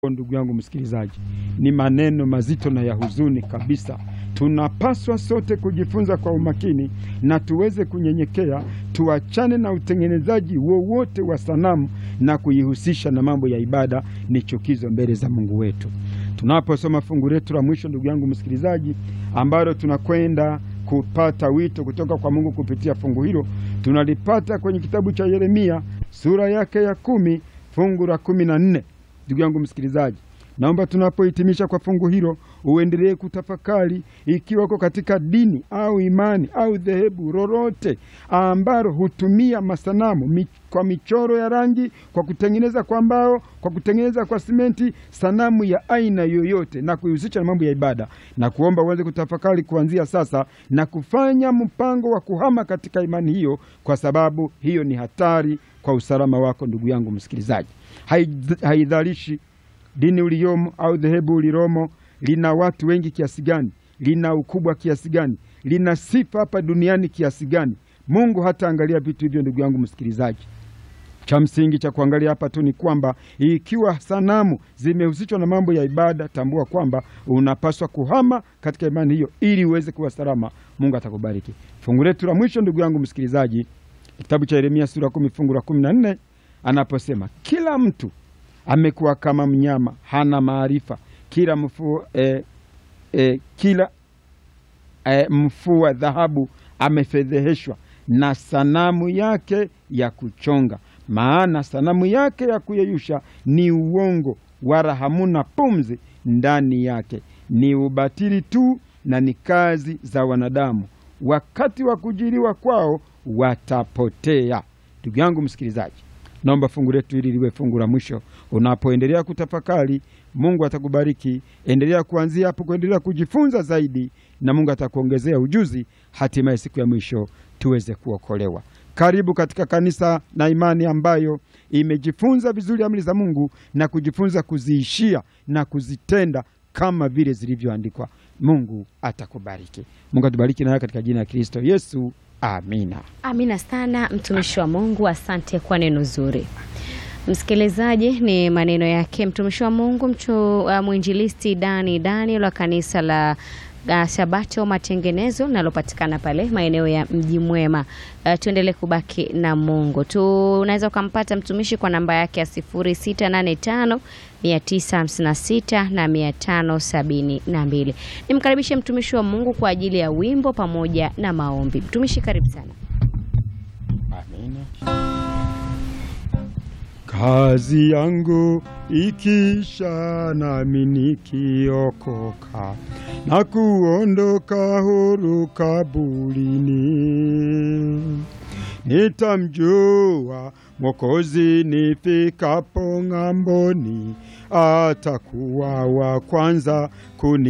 Ndugu yangu msikilizaji, ni maneno mazito na ya huzuni kabisa. Tunapaswa sote kujifunza kwa umakini na tuweze kunyenyekea, tuachane na utengenezaji wowote wa sanamu na kuihusisha na mambo ya ibada. Ni chukizo mbele za Mungu wetu. Tunaposoma fungu letu la mwisho, ndugu yangu msikilizaji, ambalo tunakwenda kupata wito kutoka kwa Mungu kupitia fungu hilo, tunalipata kwenye kitabu cha Yeremia sura yake ya kumi fungu la kumi na nne. Ndugu yangu msikilizaji, naomba tunapohitimisha kwa fungu hilo uendelee kutafakari ikiwa uko katika dini au imani au dhehebu lolote ambalo hutumia masanamu mi, kwa michoro ya rangi, kwa kutengeneza kwa mbao, kwa kutengeneza kwa simenti, sanamu ya aina yoyote na kuihusisha na mambo ya ibada, na kuomba uweze kutafakari kuanzia sasa na kufanya mpango wa kuhama katika imani hiyo, kwa sababu hiyo ni hatari kwa usalama wako, ndugu yangu msikilizaji. Haidhalishi dini uliyomo au dhehebu ulilomo lina watu wengi kiasi gani, lina ukubwa kiasi gani, lina sifa hapa duniani kiasi gani. Mungu hataangalia vitu hivyo, ndugu yangu msikilizaji. Cha msingi cha kuangalia hapa tu ni kwamba ikiwa sanamu zimehusishwa na mambo ya ibada, tambua kwamba unapaswa kuhama katika imani hiyo ili uweze kuwa salama. Mungu atakubariki. Fungu letu la mwisho, ndugu yangu msikilizaji, kitabu cha Yeremia sura kumi fungu la kumi na nne anaposema kila mtu amekuwa kama mnyama, hana maarifa. Kila mfua eh, eh, kila eh, mfua dhahabu amefedheheshwa na sanamu yake ya kuchonga, maana sanamu yake ya kuyeyusha ni uongo, wala hamuna pumzi ndani yake, ni ubatili tu na ni kazi za wanadamu. Wakati wa kujiliwa kwao watapotea. Ndugu yangu msikilizaji, naomba fungu letu hili liwe fungu la mwisho. Unapoendelea kutafakari, Mungu atakubariki. Endelea kuanzia hapo, kuendelea kujifunza zaidi, na Mungu atakuongezea ujuzi, hatimaye siku ya mwisho tuweze kuokolewa. Karibu katika kanisa na imani ambayo imejifunza vizuri amri za Mungu na kujifunza kuziishia na kuzitenda kama vile zilivyoandikwa. Mungu atakubariki. Mungu atubariki nawe katika jina la Kristo Yesu. Amina. Amina sana mtumishi wa Mungu, asante kwa neno zuri. Msikilizaji, ni maneno yake mtumishi wa Mungu mchu, uh, mwinjilisti Dani Daniel wa kanisa la uh, Sabato Matengenezo linalopatikana pale maeneo ya Mji Mwema. Uh, tuendelee kubaki na Mungu. Tunaweza ukampata mtumishi kwa namba yake ya 0685 956 na 572. Nimkaribishe mtumishi wa Mungu kwa ajili ya wimbo pamoja na maombi. Mtumishi, karibu sana. Amina. Kazi yangu ikisha nami nikiokoka na kuondoka huru kaburini, nitamjua Mwokozi nifikapo ng'amboni, atakuwa wa kwanza kuni